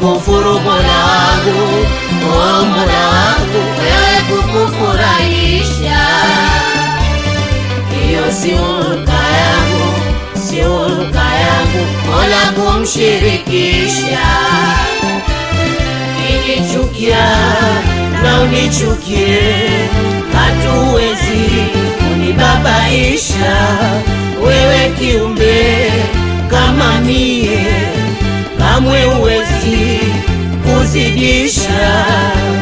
kufuru Mola wangu, oh Mola wangu, wewe kukufurahisha. Hiyo si hulka yangu, si hulka yangu, Mola kumshirikisha. Kinichukia na unichukie, hatuwezi kunibabaisha wewe kiumbe kama mie, kamwe uwezi kuzidisha.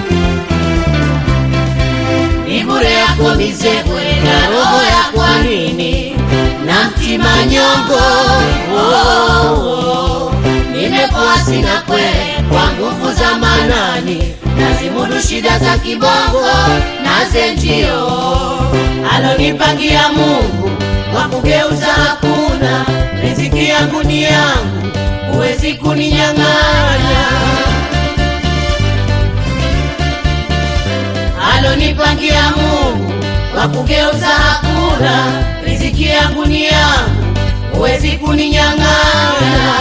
Ni bure yako mizebwe na roho ya kwa nini na mtima nyongo oh, oh. Nimepoa sina kwele kwa nguvu za manani, nazimudu shida za kibongo na zenjio alonipangia Mungu kwa kugeuza hakuna. Riziki yangu ni yangu, huwezi kuninyang'anya. Alonipangia Mungu kwa kugeuza hakuna. Riziki yangu ni yangu, huwezi kuninyang'anya.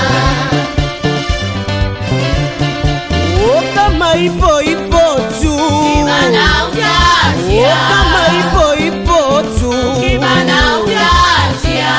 Oh, kama ipo ipo tu Kibana Oh, utaachia, kama ipo ipo tu kibana utaachia.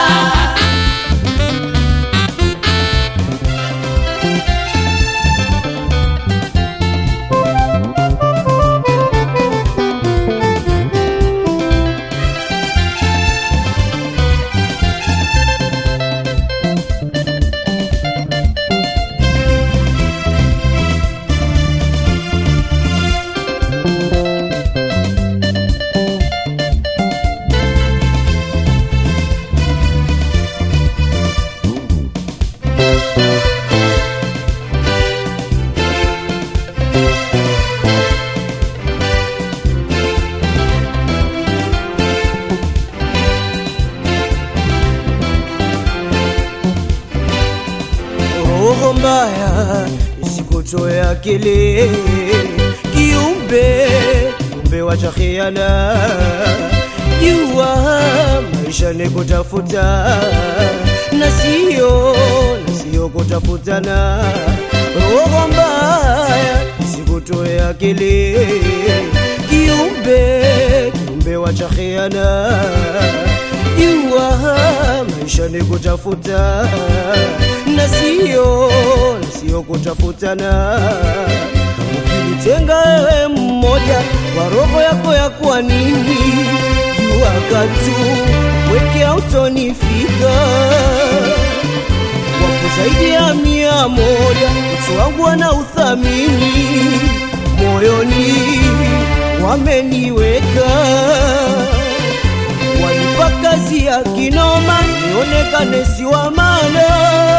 roho mbaya isikutoe akili kiumbe kiumbe wacha khiana jua maisha ni kutafuta na sio na sio kutafutana roho mbaya isikutoe akili kiumbe kiumbe wacha khiana jua maisha ni kutafuta na sio na sio kutafutana. Ukinitenga wewe mmoja kwa roho yako ya kwa nini, jua katu weke autonifika wapo zaidi ya mia moja utu wangu wana uthamini moyoni wameniweka wanipa kazi ya kinoma nionekane si wa maana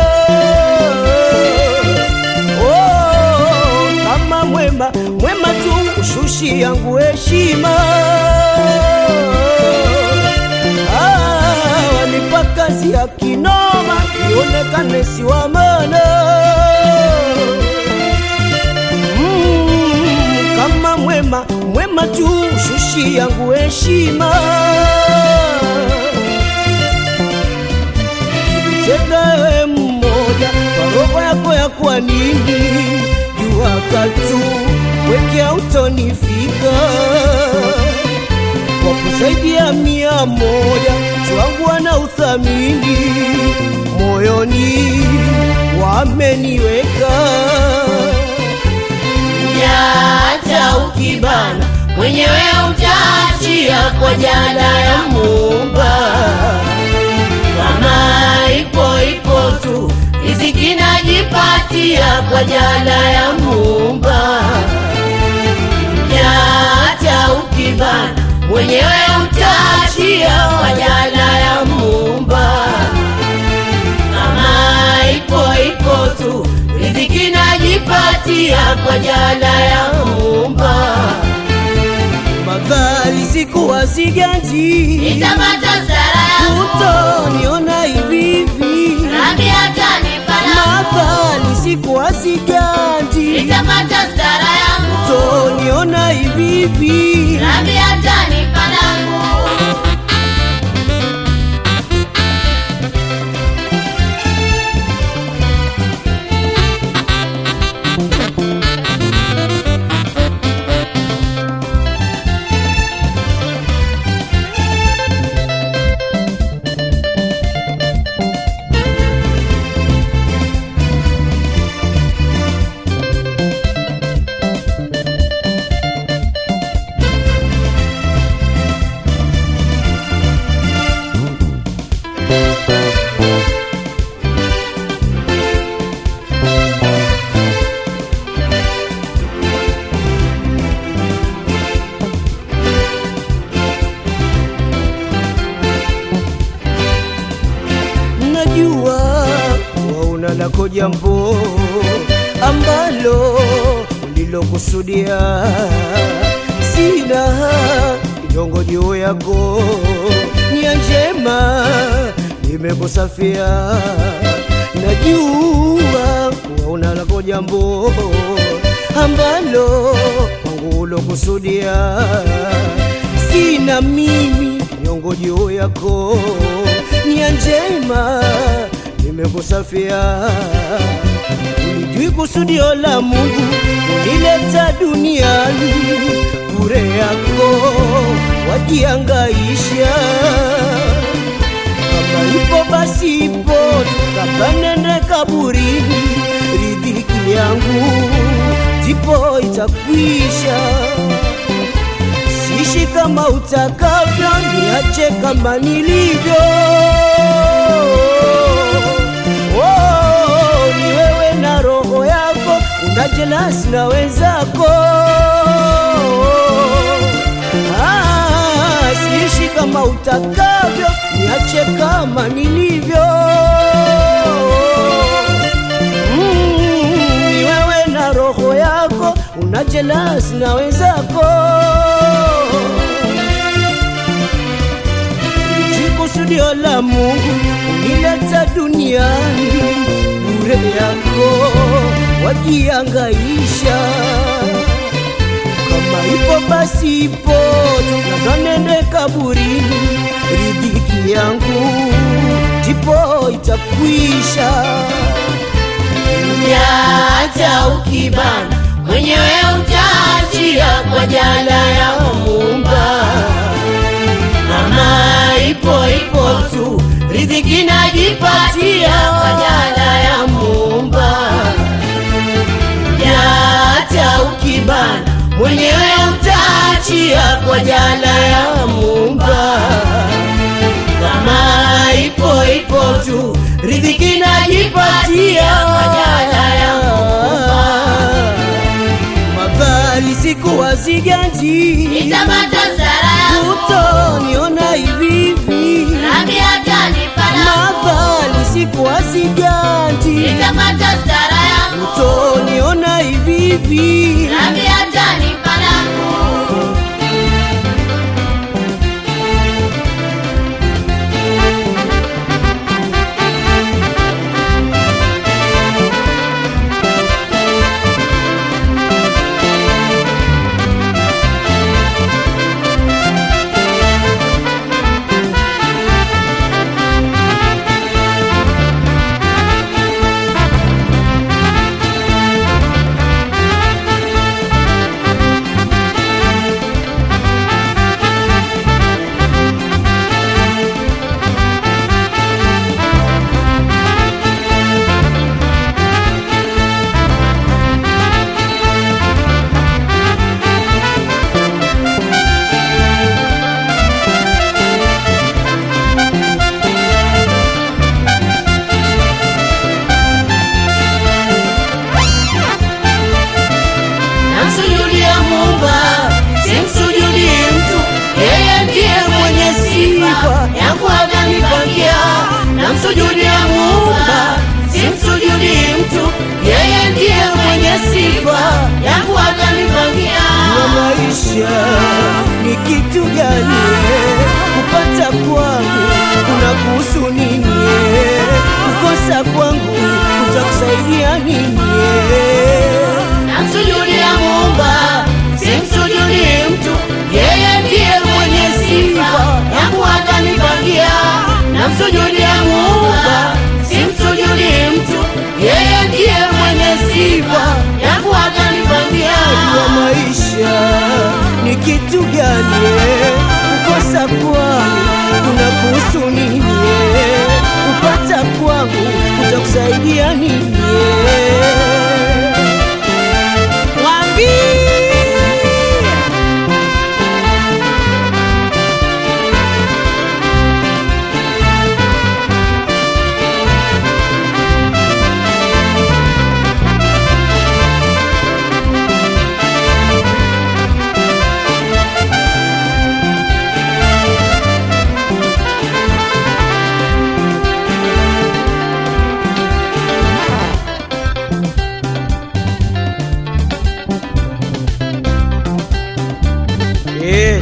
oh, kama mwema mwema tu ushushi yangu heshima ah, wanipa kazi ya kinoma nionekane si wa maana mm, kama mwema mwema tu shushi yangu heshima Tenda wewe mmoja kwa roho yako ya kwa nini jua katu weke autonifika wapo zaidi ya mia moja twangu wana uthamini moyoni wameniweka Hata ukibana mwenyewe utaachia kwa jana ya Muumba. Kama ipo ipo tu riziki najipatia kwa jana ya Muumba. Hata ukibana mwenyewe utaachia kwa jana ya Muumba. Kama ipo ipo tu riziki najipatia kwa jana ya Muumba. madhali sikuwa siganji Nitapata sara yangu utoniona hivi hivi Rabi atanipa langu madhali sikuwa siganji Nitapata sara yangu utoniona hivi hivi Rabi atanipa langu jambo ambalo ulilokusudia. Sina kinyongo juu yako, nia njema nimekusafia. Najua kuwa una lako jambo ambalo kwangu ulokusudia. Sina mimi kinyongo juu yako, nia njema nimekusafia. Ulijui kusudio la Mungu kunileta duniani, bure yako wajiangaisha. Kama ipo basi ipo, tukabanene kaburini, riziki yangu ndipo itakwisha. Sishi kama utakavyo, niache kama nilivyo. Oh, ni wewe na roho yako, una jelasi na wenzako. Ah, siishi kama utakavyo, niache kama nilivyo. Mm, ni wewe na roho yako, una jelasi na wenzako. Kusudio la Mungu unileta duniani, bure yako wajiangaisha. Kama ipo basi ipo, labda nende kaburini, riziki yangu ndipo itakwisha. Hata ukibana mwenyewe utaachia kwa jala ya Muumba. Mama ipo ipo tu, riziki najipatia kwa jala ya Muumba. Hata ukibana mwenyewe utaachia kwa jala ya Muumba. Kama ipo ipo tu, riziki najipatia kwa jala ya Muumba. Mavali siku waziganji Nitapata sara yangu, utoniona hivi hivi nami atanipa langu. Mavali siku waziganji Nitapata sara yangu, utoniona hivi hivi nami atanipa langu. Namsujudia Muumba, simsujudi mtu, yeye ndiye mwenye sifa yangu atanipangia. Namsujudia Muumba, simsujudi mtu, yeye ndiye mwenye sifa yangu atanipangia. wa maisha ni kitu gani? Kupata kwangu kuna kuhusu nini? Kukosa kwangu kutakusaidia nini? Namsujudia Muumba, simsujudi mtu, yeye ndiye mwenye sifa yangu atanipangia. Namsujudia Muumba, simsujudi mtu, yeye ndiye mwenye sifa yangu atanipangia. wa maisha ni kitu gani? Kukosa kwangu kuna kuhusu nini? Kupata kwangu kutakusaidia nini? Mwambie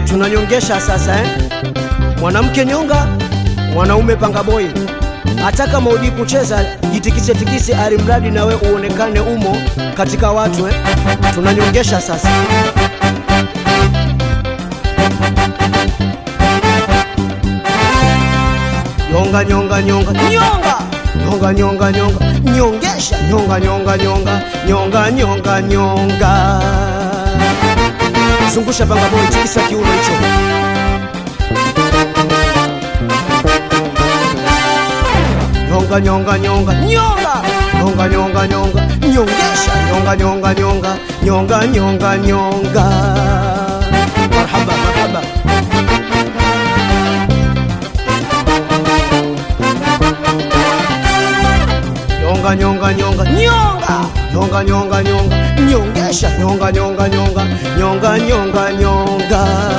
tunanyongesha sasa eh? Mwanamke nyonga, mwanaume panga boy. Hata kama hujui kucheza, jitikise tikise, alimradi nawe uonekane umo katika watu eh? Tunanyongesha sasa. Nyonga nyonga nyonga nyonga nyonga nyonga nyonga nyongesha nyonga nyonga nyonga nyonga nyonga nyonga zungusha panga boy, tikisa kiuno hicho. Nyonga nyonga nyonga nyonga nyonga nyonga nyonga nyongesha nyonga nyonga nyonga nyonga nyonga nyonga marhaba marhaba nyonga nyonga nyonga nyonga nyonga nyonga nyonga nyongesha nyonga nyonga nyonga nyonga nyonga nyonga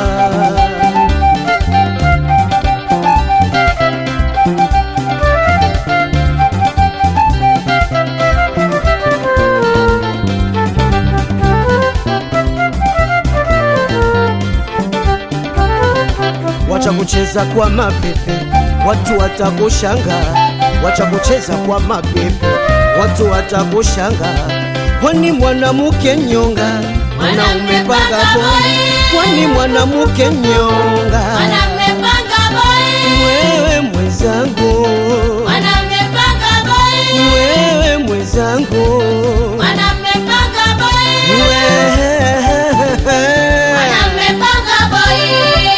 wacha kucheza kwa mapepe, watu watakushanga. Wacha kucheza kwa mapepe, watu watakushanga. Kwani mwanamke nyonga, mwanaume panga boy. Kwani mwanamke nyonga, Mwanamume panga boy, wewe mwenzangu, mwanamume panga boy, wewe mwenzangu, mwanamume panga boy, wewe mwanamume panga boy.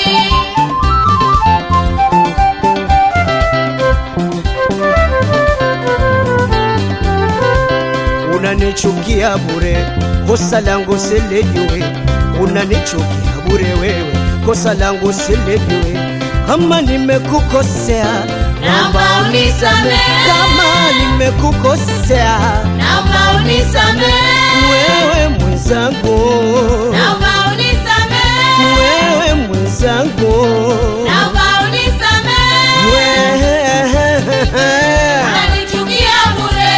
unanichukia bure, kosa langu silijue. Unanichukia bure wewe, kosa langu silijue. Kama nimekukosea, Naomba unisamehe. Kama nimekukosea, Naomba unisamehe, wewe mwenzangu, naomba unisamehe, wewe mwenzangu, naomba unisamehe. wewe Unanichukia bure.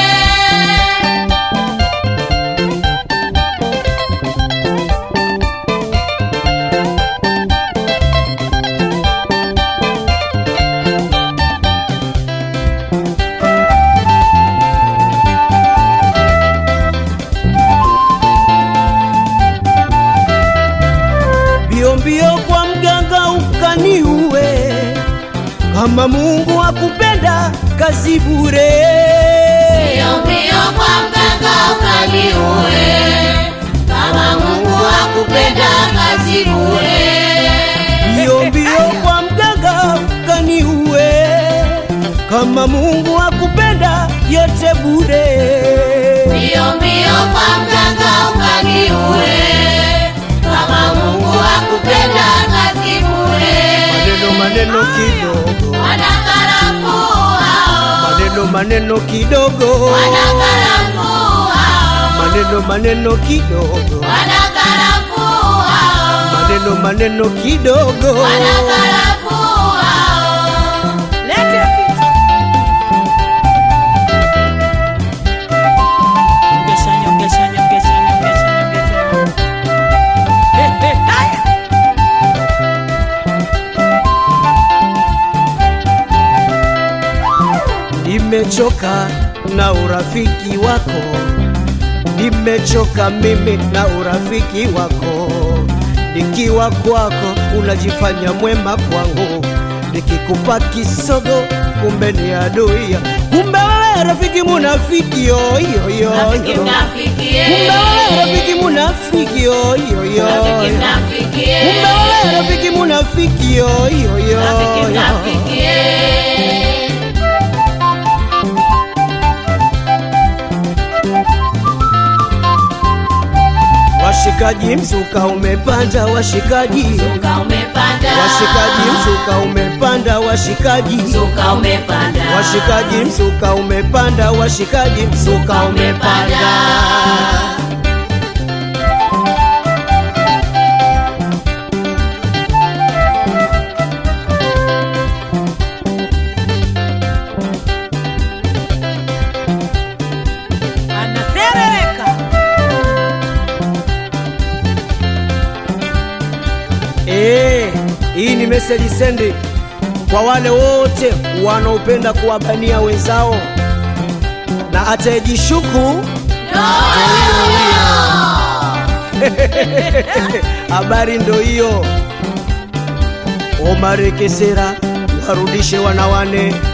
mbio mbio kwa mganga ukaniue. Kama Mungu akupenda kazi bure. Mbio mbio kwa mganga ukaniue, kama Mungu hakupenda kazi bure. Mbio mbio kwa mganga ukaniue. Kama Mungu akupenda yote bure. Mbio mbio kwa mganga ukaniue, kama Mungu hakupenda kazi bure. Maneno maneno kidogo, Wanakarafuu hao, maneno maneno kidogo, wanakarafuu hao, maneno maneno kidogo, wanakarafuu hao, maneno maneno kidogo. wanakarafuu hao. Lete vitu. Nyongesha, nyongesha, nyongesha, nyongesha, nyongesha. Eh, eh, haya. Nimechoka na urafiki wako, nimechoka mimi na urafiki wako. Nikiwa kwako unajifanya mwema kwangu, nikikupa kisogo kumbe ni adui. Kumbe wewe rafiki munafiki yo yo yo Rafiki yo. mnafikie. Kumbe wewe rafiki munafiki yo yo yo. Rafiki mnafikie. Kumbe wewe rafiki munafiki yo yo yo. Rafiki yo. mnafikie. Washikaji, mzuka umepanda, washikaji, Mzuka umepanda. washikaji, mzuka umepanda, washikaji, Mzuka umepanda. washikaji, mzuka umepanda, washikaji, mzuka umepanda. Anaserereka. Eh, hii ni message sendi kwa wale wote wanaopenda kuwabania wenzao na atayejishuku habari ndo hiyo Omar Kesera warudishe wanawane